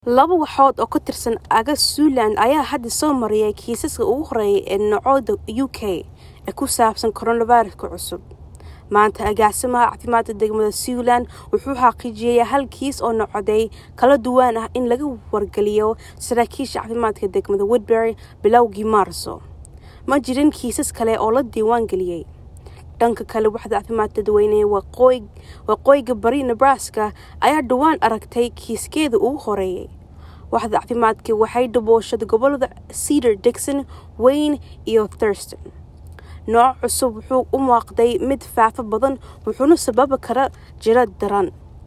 Laba waaxood oo ka tirsan aaga Zealand ayaa hadda soo maraya kiisaska ugu horreeya ee nooca UK ee ku saabsan coronavirus-ka cusub. Maanta, agaasimaha caafimaadka degmada Zealand wuxuu xaqiijiyay hal kiis oo noocyaday kala duwan ah in laga wargeliyo saraakiisha caafimaadka degmada Woodbury bilowgii Maarso. Ma jirin kiisas kale oo la diiwaan geliyay. Dhanka kale, Waaxda Caafimaadka Dadweynaha ee Waqooyiga Bari Nebraska ayaa dhawaan aragtay kiiskeedii ugu horreeyay. Waaxda caafimaadka waxay dabooshay gobollada Cedar, Dixon, Wayne iyo Thurston. Nooca cusub wuxuu u muuqday mid faafa badan wuxuuna sababi karaa jiro daran.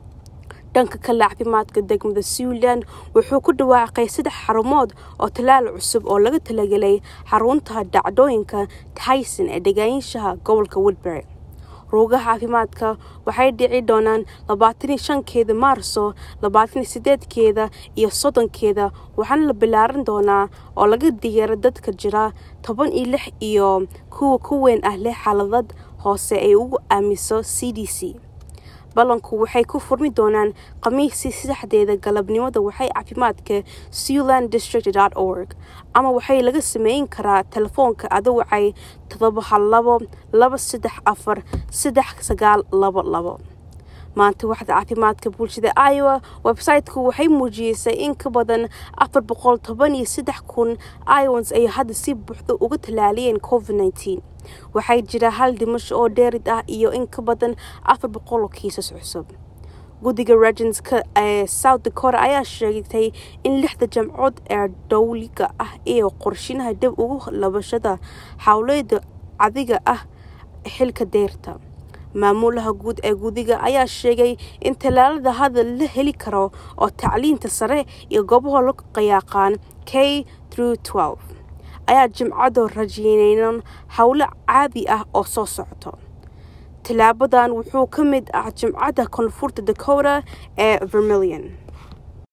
Dhanka kale, caafimaadka degmada Zealand wuxuu ku dhawaaqay saddex xarumood oo tallaal cusub oo loogu talagalay xarunta dhacdooyinka Tyson ee deganaanshaha gobolka Woodbury. Rugaha caafimaadka waxay dhici doonaan labatan iyo shankeeda Maarso, labatan iyo sideedkeeda iyo soddonkeeda waxaana la ballaarin doonaa oo laga diyaariyay dadka jira toban iyo lix iyo kuwa ka weyn ah leh xaalad hoose ee uu aaminsan CDC. Ballanku waxay ku furmi doonaan Khamiistii saddexdeeda galabnimo waaxda caafimaadka zealanddistrict.org ama waxaa laga samayn karaa taleefanka adoo wacaya todoba hal labo laba saddex afar saddex sagaal labo labo. Maanta, Waaxda Caafimaadka Bulshada Iowa website-ku waxay muujisay in ka badan afar boqol toban iyo seddex kun Iowans ay hadda si buuxda uga tallaaleen COVID-19. Waxaa jira hal dhimasho oo dheeraad ah iyo in ka badan afar boqol oo kiisas cusub. Guddiga Regents-ka ee South Dakota ayaa sheegay in lixda jaamcadood ee dawliga ah ay qorsheynayaan dib ugu laabashada hawlahooda caadiga ah xilka dayrta. Maamulaha guud ee guddiga ayaa sheegay in tallaalada hadda la heli karo oo tacliinta sare iyo goobaha loo yaqaan K-12 ay Jimcihii rajeynayaan hawlo caadi ah oo soo socota. Tallaabadan waxaa ka mid ah Jaamacadda Koonfurta Dakota ee Vermilion.